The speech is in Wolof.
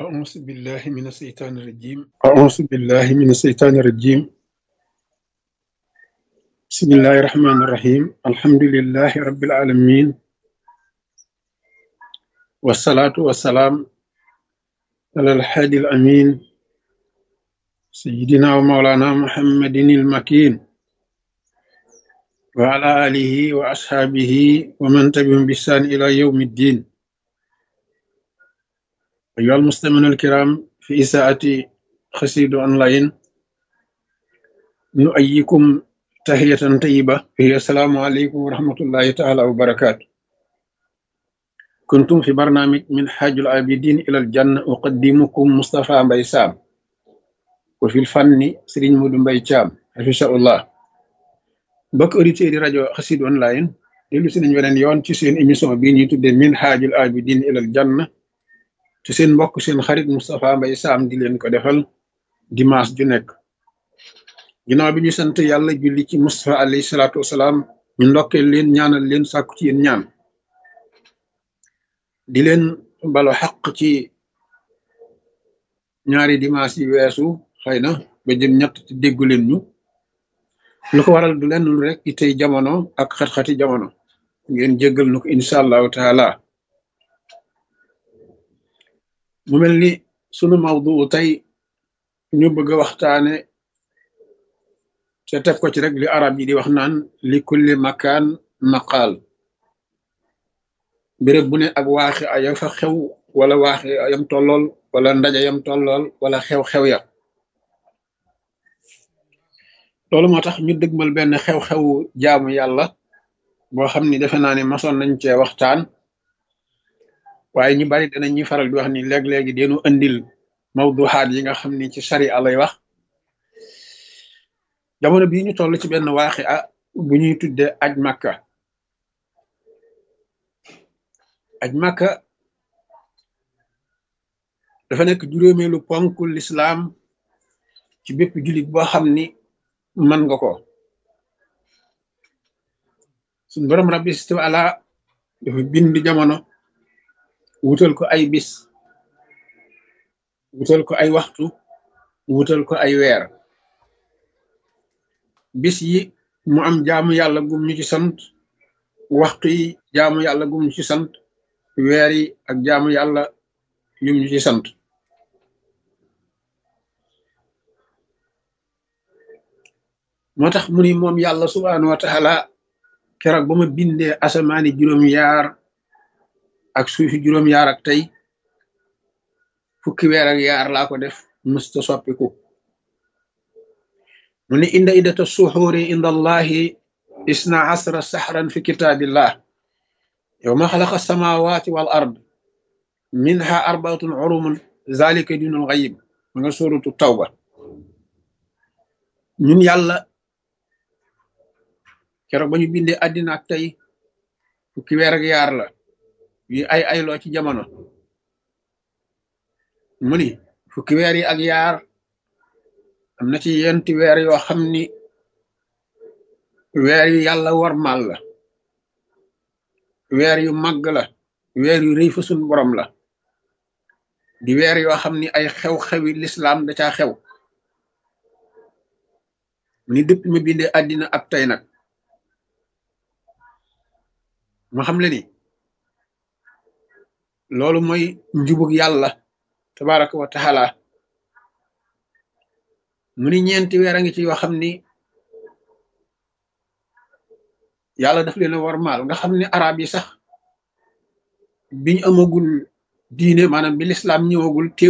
أعوذ بالله من الشيطان الرجيم أعوذ بالله من الشيطان الرجيم بسم الله الرحمن الرحيم الحمد لله رب العالمين والصلاة والسلام على الحادي الأمين سيدنا ومولانا محمد المكين وعلى آله وأصحابه ومن تبعهم بإحسان إلى يوم الدين أيها المستمعون الكرام في إساءة خسيد أونلاين نؤيكم تحية طيبة هي السلام عليكم ورحمة الله تعالى وبركاته كنتم في برنامج من حاج العابدين إلى الجنة أقدمكم مصطفى مباي سام وفي الفن سرين مود مباي تشام حفظه الله بك أوديتير دي راديو خسيد أونلاين ديلو سي نيو ونن يون ci seen émission bi ñuy tuddé min haajul abidin ilal janna te seen mbokk seen xarit Moustapha Mbaye Sam di leen ko defal dimanche ju nekk ginnaaw bi ñu sant yàlla julli ci Moustapha alayhi salaatu wasalaam ñu ndokkeel leen ñaanal leen sàkku ci yéen ñaan di leen balo xaq ci ñaari dimanche yi weesu xëy na ba jëm ñett te déggu leen ñu lu ko waral du leen lu rek itey jamono ak xat-xati jamono ngeen jéggal nu ko incha allahu taala mu mel ni sunu mawdu tey ñu bëgg a waxtaane te teg ko ci rek li arab yi di wax naan li kulli makaan maqaal béréb bu ne ak waaxi aya fa xew wala waaxi ayam tollool wala ndaje yam tollool wala xew-xew ya loolu moo tax ñu dëgmal benn xew-xewu jaamu yàlla boo xam ni defe naa ne masoon nañ cee waxtaan waaye ñu bari danañ ñuy faral di wax ni léeg-léegi deenu andil mawduxaat yi nga xam ni ci sari alay wax jamono bii ñu toll ci benn waaxi a bu ñuy tudde aj màkka aj màkka dafa nekk juróomeelu ponk lislaam ci bépp jullit boo xam ni mën nga ko suñ borom rabbi situ ala dafa bind jamono wutal ko ay bis wutal ko ay waxtu wutal ko ay weer bis yi mu am jaamu yàlla gum ñu ci sant waxtu yi jaamu yàlla gum ñu ci sant weer yi ak jaamu yàlla yum ñu ci sant moo tax mu ni moom yàlla subhaanahu wa taala keroog ba ma bindee asamaani juróom-yaar ak suufi juróom-yaar ak tey fukki weer ak yaar laa ko def musta soppiku mu ni inda iddata suxuuri inda allahi isna asra saxran fi kitaabillah yowma xalaqa samawati wal ard minha arbaatun urumun zalika dinul xayib ma nga sóoratu tawba ñun yàlla keroog ba ñu bindee àddina ak tey fukki weer ak yaar la yi ay ayloo ci jamono mu ni fukki weer yi ak yaar am na ci yenti weer yoo xam ni weer yu yàlla warmal la weer yu màgg la weer yu rëy fa sun borom la di weer yoo xam ni ay xew-xewi lislaam da caa xew mu ni dëpp ma bindee àddina ak tey nag ma xam le ni loolu mooy njubug yàlla tabaraka wa taala mu ni ñeenti weer a ngi ci yoo xam ni yàlla daf leen a warmaal nga xam ni arab yi sax biñ amagul diine maanaam bi lislaam ñëwagul